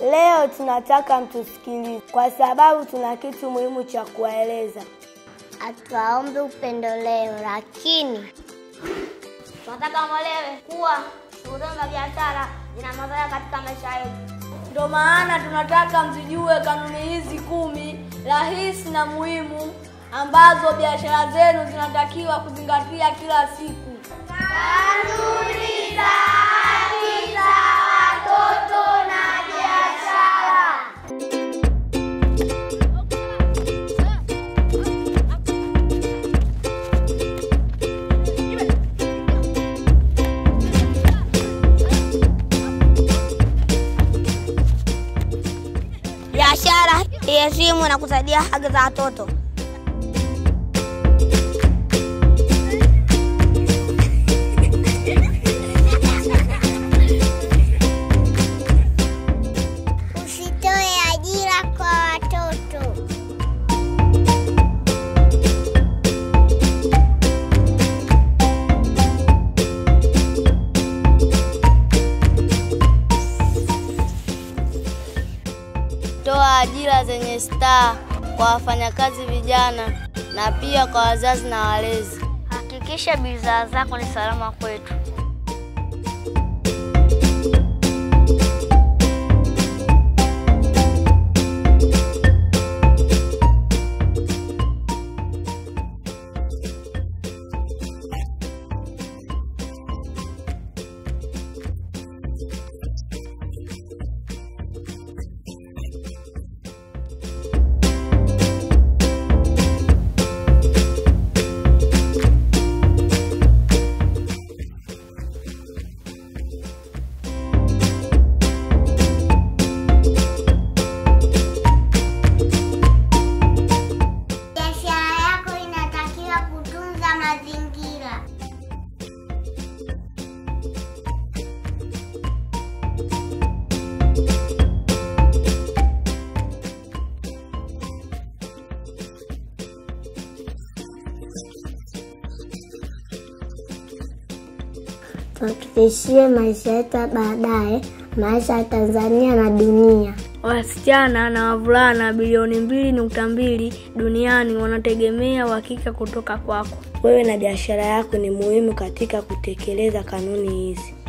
Leo tunataka mtusikilize kwa sababu tuna kitu muhimu cha kuwaeleza. Hatuwaombi upendo leo, lakini tunataka mwelewe kuwa shughuli za biashara zina madhara katika maisha yetu. Ndio maana tunataka mzijue kanuni hizi kumi rahisi na muhimu ambazo biashara zenu zinatakiwa kuzingatia kila siku. Kanuni za haki za watoto na biashara. Biashara iheshimu na kusaidia haki za watoto. usitoe ajira kwa watoto. Toa ajira zenye staa kwa wafanyakazi vijana na pia kwa wazazi na walezi. Hakikisha bidhaa zako ni salama kwetu. Biashara yako inatakiwa kutunza mazingira. Tuhakikishie maisha yetu ya baadaye, maisha ya Tanzania na dunia. Wasichana na wavulana bilioni mbili nukta mbili duniani wanategemea uhakika kutoka kwako. Wewe na biashara yako ni muhimu katika kutekeleza kanuni hizi.